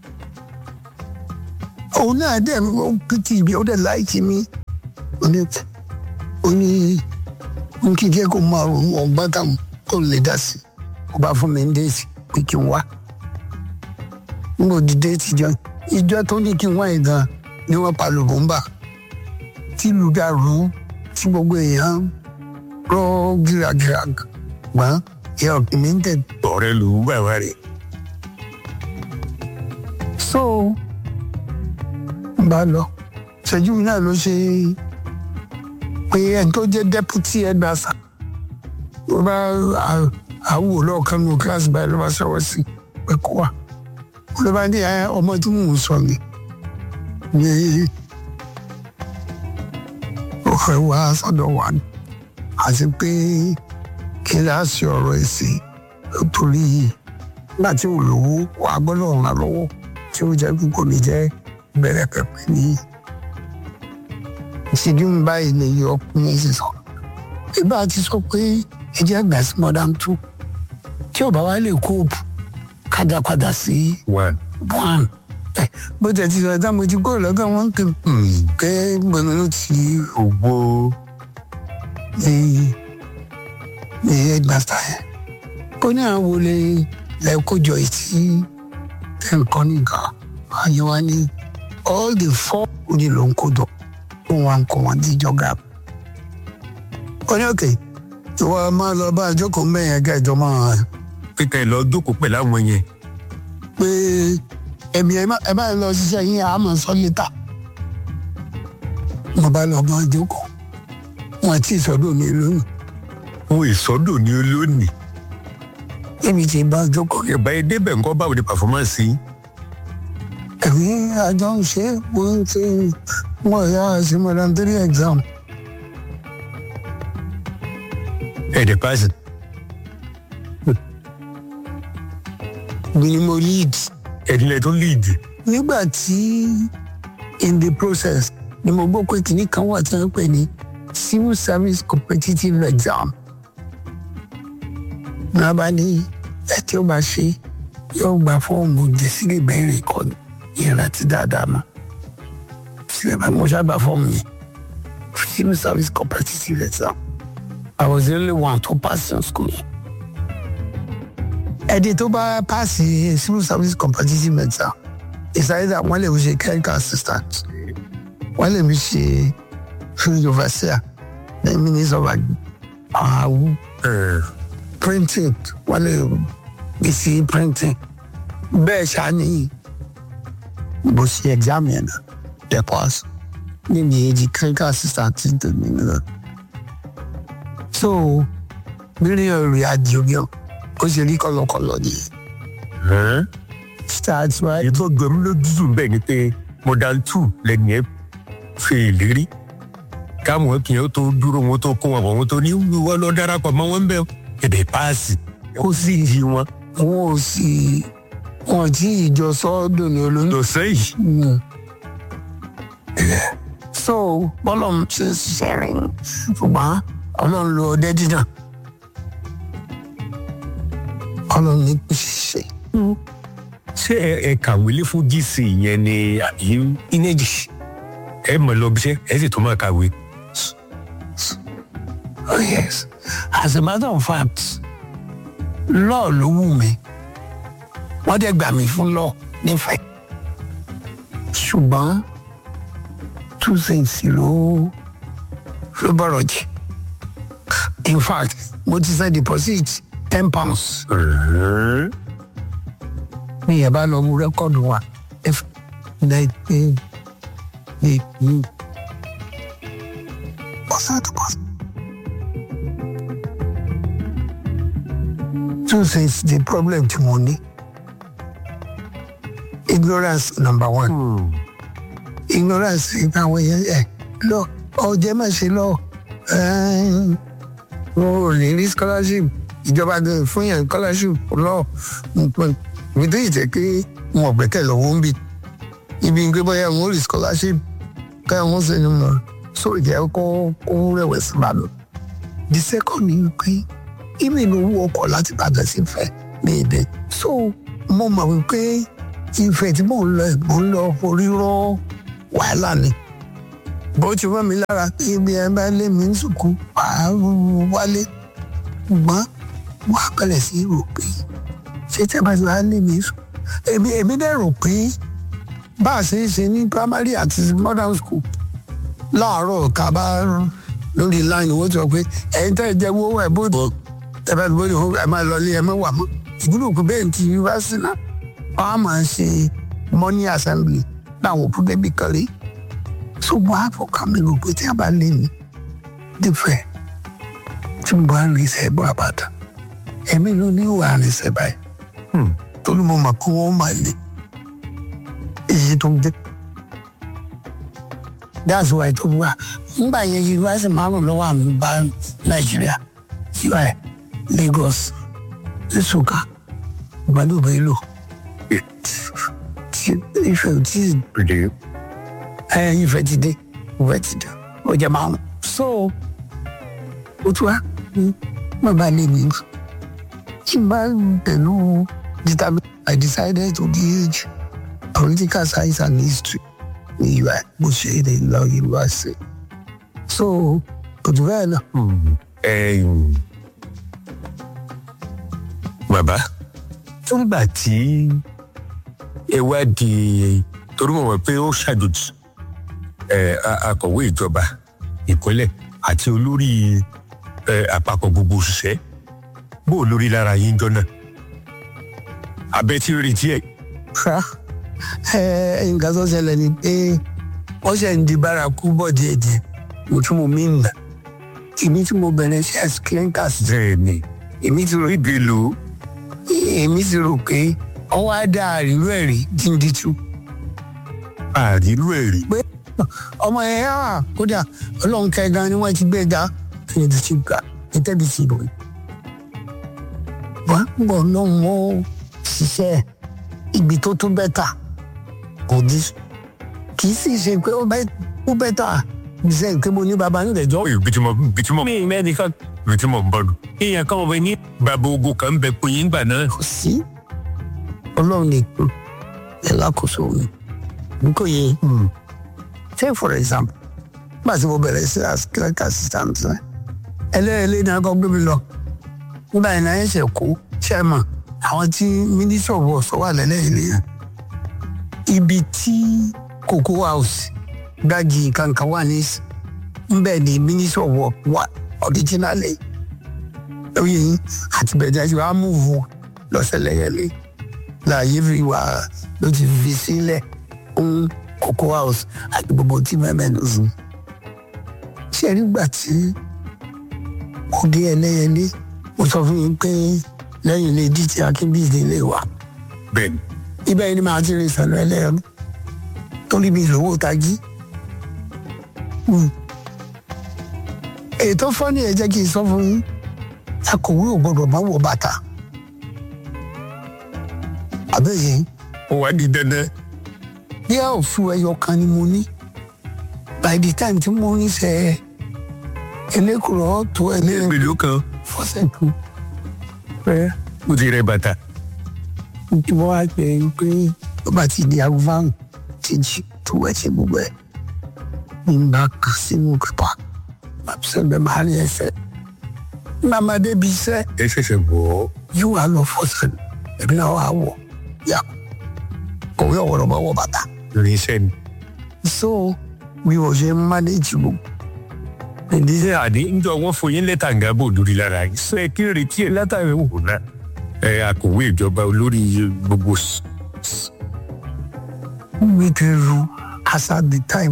òun náà dẹ̀ ó pìtì mi ó dẹ̀ láìkí mi ó ní ó ní n kì í jẹ́ kó máa ronú ọgbọ́n táwọn kó lè dá sí i ó bá fún mi ní déètì pé kí n wá n kò di déètì jọ ìjọ tó ní kí n wá yìí gan ni wọ́n pa lùbọ́mbà tí lùgà rú tí gbogbo èèyàn rọ gíragíra gbọ́n ìyá ọ̀gbìn mi ń tẹ̀ ọ̀rẹ́ ló ń bàbá rẹ̀. so n bá lọ ṣẹ́jú mi náà ló ṣe pé ẹni tó jẹ́ deputy headmaster ló bá à- àwò lọ́ọ̀kan nínú kíláàsì báyìí ló bá ṣọwọ́ sí pé kó wà ló bá ní "Ẹ, ọmọ tí mò ń sọ ni ní ó fẹ́ wá sọ́dọ̀ wa ni àti pé kí láàsì ọ̀rọ̀ ẹ̀sìn torí nígbà tí ò lówó wà á gbọ́dọ̀ ràn án lọ́wọ́ tí ó jẹ́ pípọ̀ mi jẹ́ bẹ̀rẹ̀ pẹ̀pẹ̀ ní ìṣèjú mi báyìí lè yọ ọkùnrin sì sọ. ìbá ti sọ pé ẹ jẹ́ gbà sí modern two tí ò bá wá lè kóòpù kájà padà sí one. one. Ẹ, bó tẹ̀ ti sọ ẹ̀dá mo ti kó lọ́gàn wọn kì í pé gbọ̀nà ló ti ògbó ní ní headmaster yẹn. ó ní àwọn wo lè lẹ kójọ ìtì tẹ̀ ń kọ́ nìkan àyè wa ní all the four òní ló ń kó jọ ó wà ń kó wọn ní ìjọba. ó ní òkè ìwọ máa lọ bá àjọkọ̀ mẹ́yẹn kẹjọ máa kíkẹ́ lọ jókòó pẹ̀lú àwọn yẹn. pé ẹ̀mí ẹ̀ má- ẹ bá lọ ṣiṣẹ́ yín àmọ̀ sọ létà. mo bá lọ bá àjọkọ̀ wọn ti sọ́dọ̀ mi lónìí ohun ìsọdọ̀ ni olónìí. èmi ti bá àjọkọ̀ ìbá yẹn débẹ̀ ńkọ́ báwo ni pàfọ́mánsì yín. ẹ̀mí àjọ ń ṣe é mo ń ṣe wọ́n yá sí modern three exam ẹ̀ẹ́dẹ̀ páàsì. mi ni mo lead. ẹ̀dínlẹ̀ tó líìdì. nígbà tí in the process ni mo gbọ́ pé kìnnì kan wà tí wọ́n pè ní civil service competitive exam. náà bá ní ẹ tí ó bá ṣe yóò gba fọ́ọ̀mù jẹ́sílẹ̀ bẹ́ẹ̀rẹ̀ kọ́ ìrántí dáadáa mọ́. sílẹ̀ bá mo ṣáà gba fọ́ọ̀mù yẹn civil service competitive exam. I was the only one to pass in school. ẹni tó bá paasi civil service competitive exam ìsàlẹ̀ dà wọ́n lè fi ṣe clerical assistant wọ́n lè fi ṣe field overseer ní minister of àwù printing wọ́n lè fi sí printing bẹ́ẹ̀ ṣáni bó ṣe exam yẹn náà dẹ̀ pass níbi èjì clerical assistant ti tó nínú náà so mílíọ̀nù rẹ̀ àdìyẹ ó ṣe rí kọlọkọlọ nìyẹn start right. èyí tó gbẹmí lójú bẹ́ẹ̀ ni pé modern two lẹ́nu ẹ̀ fi ìlérí káwọn kìnyẹn tó dúró wọn tó kó wọn bọ̀ wọn tó ní wọ́n lọ darapọ̀ mọ́ wọn bẹ́ẹ̀ ẹ̀bẹ̀ páàsì ó sì yí wọn. wọn ò sì wọn tí ìjọ sọ́ọ́dọ̀ ní olóńgbò. lọ sẹ́yìn so bọ́lọ̀ ń ṣe ṣiṣẹ́ rẹ̀ ṣùgbọ́n ọlọ́run lo ọdẹ dídàn ọlọ́run ní kò ṣiṣẹ́. ṣé ẹ ẹ kàwé lé fún gc yẹn ni àbí inéjì ẹ mọ̀ lọ bí iṣẹ́ ẹ sì tún máa kàwé. Oh yes. As a matter of fact, law ló wù mí. Wọ́n dẹ̀ gbà mí fún law nífẹ̀ẹ́. Ṣùgbọ́n two things ló ló bọ̀rọ̀ jì. In fact, mo ti sẹ́ deposit ten pounds. Mi yẹn bá lọ mú rẹ́kọ̀dù wa. If like pé ní ní bọ́sà tó bọ́sà. two things the problem tí mo ní ignorance number one ignorance ìgbà àwọn èèyàn ẹ lọ ọjẹ má ṣe lọ wọn ò ní rí scholarship ìjọba gan fún yẹn scholarship lọ nítorí ìtẹ́ pé wọn ò gbẹ́kẹ̀ lọ́wọ́ ń bì ibi ń gbé bóyá wọn ò rí scholarship káyọ̀ wọn sì ní mọ̀ so ìjẹ́ kó kó rẹ̀wẹ̀sì bá lọ. the second ni pé ibi ní owó ọkọ̀ láti Ìbàdàn sí Ifẹ̀ ní èdè so mo mọ̀ wípé Ifẹ̀ tí mò ń lọ mò ń lọ orí rọ́ wàhálà ni bó ti wọ́n mi lára pé ibi ẹ bá lé mi ń sùkú wàá wálé ṣùgbọ́n wọ́n á bẹ̀rẹ̀ sí rò pé ṣé tẹ́ bá ti wá lé mi sùn èmi èmi dẹ̀ rò pé bá a ṣe ń ṣe ní primary àti modern school láàárọ̀ ká bá lórí line owó sọ pé ẹ̀yin tẹ́ ẹ jẹ́ owó ẹ̀ bó tẹ́ bá ti bó ẹ máa lọ ilé ẹ máa wà mọ́ ìgbúdò kò bẹ́ẹ̀ ti yunifásitì náà wọ́n á máa ṣe money assembly láwọn òkú débi kan rí ṣùgbọ́n àfọkàn mi rò pé tí a bá lé mi dífẹ̀ tí mo bá ń rí iṣẹ́ bọ́ àbàdà èmi ló ní ìwà àrísẹ́ báyìí torí mo mọ̀ pé wọ́n máa lè èyí tó ń dé. that's why tó wà nígbà yẹn yunifásitì márùn lọ́wọ́ àmì bá nàìjíríà ui Lagos Nsukka ìgbàlú Bello ìfẹ́ tí Pèdè. ẹ ìfẹ́ ti dé ìfẹ́ ti dé ó jẹ márùn so ó tún wá má bàa lè mi tí n bá pẹ̀lú determine I decided to teach political science and history ní UI mo ṣe é lọ yunifásitì so kò tún bẹ́ẹ̀ náà. Ẹ̀yin, bàbá tó ń gbà tí ẹ wá di torí mo mọ̀ pé ó ṣàjòjì ẹ, a- akọ̀wé ìjọba ìpínlẹ̀ àti olórí ẹ, àpapọ̀ gbogbo òṣìṣẹ́ bó o lórí lára yín jọ náà abẹ́ tí ń retí ẹ̀ ṣá ẹ nǹkan tó ṣẹlẹ̀ ni pé wọ́n ṣe ń di bárakú bọ̀ díẹ̀díẹ̀ mo tún mo mí nà èmi tí mo bẹ̀rẹ̀ sí as clinkers bẹ́ẹ̀ ni èmi ti rò ibi lò ó èmi ti rò pé ọwọ́ á dá àrírú ẹ̀ rí díndín àrírú ẹ̀ rí pé ọmọ yẹn á kódà ọlọ́run kẹgan ni wọ́n ti gbé ga kí ni ti gbà ní tẹ́bi ti rò yìí. wọ́n ń bọ̀ náà wọ́n ṣiṣẹ́ ibi tó tún bẹ́tà kò dí kì í sì ṣe pé ó bẹ́- ó bẹ́tà ṣe pé mo ní baba ní ìdẹ̀jọ́. ibi tí mo ibi tí mo mi ì mẹ́nìkan ibi tí mo ń bọ̀ nù. èèyàn kan wọ̀ ní bàbá ogun kan ń bẹ pé yín gbà náà. kò sí ọlọ́run nìkan ẹ̀ lákòóso mi n kò yé take for example nígbà tí mo bẹ̀rẹ̀ sí as clerk assistant rẹ̀ ẹlẹ́ẹ̀lẹ́ ní akọ́ gbé mi lọ nígbà yẹn náà ẹ̀ṣẹ̀ kó chairman àwọn tí minister of works wà lẹ́lẹ́ẹ̀lẹ́ yẹn ibi tí cocoa house gbági kankan wà ní nbẹ ni minister of works wà originally lóye yín àti bẹ̀rẹ̀ tí wàá múvu lọ́sẹ̀lẹ̀yẹlé láàyè fi wà ló ti fi sílẹ̀ fún cocoa house àti gbogbo tí mẹ́mẹ́ ló sùn. ṣé nígbà tí mo dé ẹlẹ́yẹlé mo sọ fún yín pé lẹ́yìn ilé díje akínbíyìí lè wà bẹ́ẹ̀ ni ibẹ̀ yìí ni màá ti rìn sànú ẹlẹ́yẹlé torí mi lówó tají. Hmm. ètò fọ́nì ẹ̀ jẹ́ kí n sọ fún yín akọ̀wé ò gbọ́dọ̀ máa wọ bàtà. àbẹ́yẹ ó wá di dandan. bí a ò fún ẹyọ kan ni mo ní by the time tí mo ní sẹ elékùrọ̀ tó ẹlẹ́rìn mélòó kan fọ́sẹ̀ kan pé ó ti rẹ bàtà. tí wọ́n wá pè é pé ó bá ti di aago márùn ti jí tó wẹ̀ ṣe gbogbo ẹ̀ ń bá kà sínú pípa àbísẹ́gbẹ̀ máa rí ẹsẹ̀ màmá débi iṣẹ́ ẹ ṣẹ̀ṣẹ̀ bọ̀ ọ́. yóò wá lọ fọ́sẹ̀ ẹ̀mí náà wà wọ̀ yà kọ̀wé ọ̀wọ́rọ̀ bá wọ bàtà. lórí iṣẹ́ ni. so bí wọ́n ṣe ń manage gbogbo ìdílé àdé ńjọ wọn fún yín lẹ́tà ń gábò lórí lára yìí sọ ẹ kí n retí ẹ látàrí wò náà. ẹ akọ̀wé ìjọba olórí gbogbo s- s- we dey ru as at the time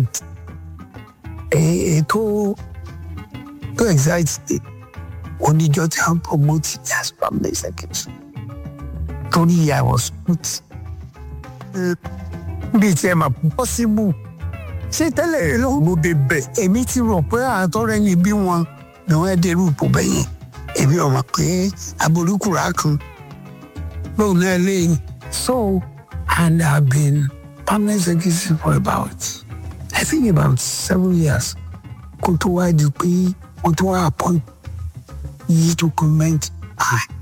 ètò tó excite me oníjọ tí a ń promote ní as family secretary torí i was put bí tí ẹ máa possible ṣé tẹ́lẹ̀ ló mo dé bẹ̀ èmi ti rò pé àtọ́rẹ́ ni bí wọn ni wọ́n dé rúpò bẹ́yẹn èmi ò mọ̀ pé abolúkúra kan lóun náà lẹ́yìn so and i have been permanent secretary for about I think about seven years kó tó wá di pé wọ́n tó wá appoint yìí to comment ah